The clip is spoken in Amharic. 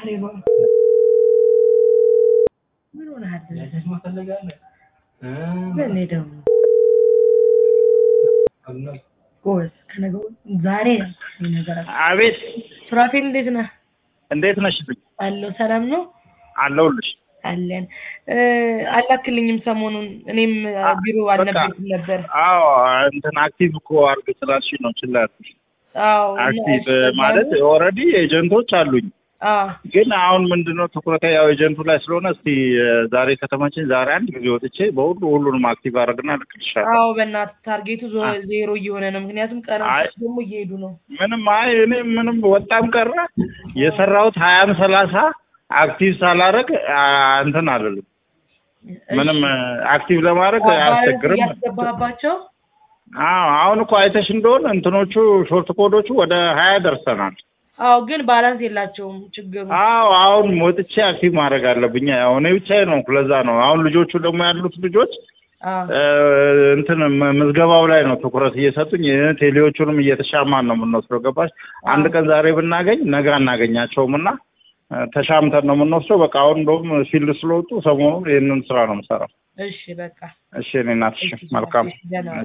እኔ ነው ምን ሆነሃል? ምን ደግሞ ጎበዝ ከነገው ዛሬ ያልኩህ ነገር አለ። አቤት ሱራፌል እንዴት ነህ? እንዴት ነሽ? አለሁ ሰላም ነው አለሁልሽ። አለን እ አላክልኝም ሰሞኑን እኔም ቢሮ አልነበርኩም ነበር። አዎ እንትን አክቲቭ እኮ አድርግ ስላልሽ ነው ችላ ያልኩሽ። አዎ እና አክቲቭ እሱ ማለት ደግሞ- ኦልሬዲ ኤጀንቶች አሉኝ፣ አዎ ግን አሁን ምንድነው ትኩረቴ ያው ኤጀንቱ ላይ ስለሆነ እስቲ እ ዛሬ ከተመቸኝ ዛሬ አንድ ጊዜ ወጥቼ በሁሉ ሁሉንም አክቲቭ አድርግና ልክልሻለሁ። አዎ በእናትህ ታርጌቱ ዞ- አ- ዜሮ እየሆነ ነው። ምክንያቱም አይ- ቀናቶች ደግሞ እየሄዱ ነው። ምንም አይ እኔ ምንም ወጣም ቀረ የሰራሁት ሀያም ሰላሳ አክቲቭ ሳላረግ አ፣ እንትን አልልም ምንም እ፣ አክቲቭ ለማድረግ አያስቸግርም። ያስገባባቸው አዎ አሁን እኮ አይተሽ እንደሆነ እንትኖቹ ሾርት ኮዶቹ ወደ ሀያ ደርሰናል። አዎ ግን ባላንስ የላቸውም ችግሩ። አዎ አሁን ወጥቼ አክቲቭ ማድረግ አለብኝ። ያው እኔ ብቻዬ ነው ለዛ ነው። አሁን ልጆቹ ደግሞ ያሉት ልጆች አዎ እ፣ እንትን ም- ምዝገባው ላይ ነው ትኩረት እየሰጡኝ እ፣ ቴሌዎቹንም እየተሻማን ነው የምንወስደው። ገባሽ? አንድ ቀን ዛሬ ብናገኝ ነገ አናገኛቸውም እና እ፣ ተሻምተን ነው የምንወስደው። በቃ አሁን እንደውም ፊልድ ስለወጡ ሰሞኑን ይህንን ስራ ነው የምሰራው። እሺ በቃ እሺ እኔ እናትሽ እሺ፣ መልካም እሺ፣ ደህና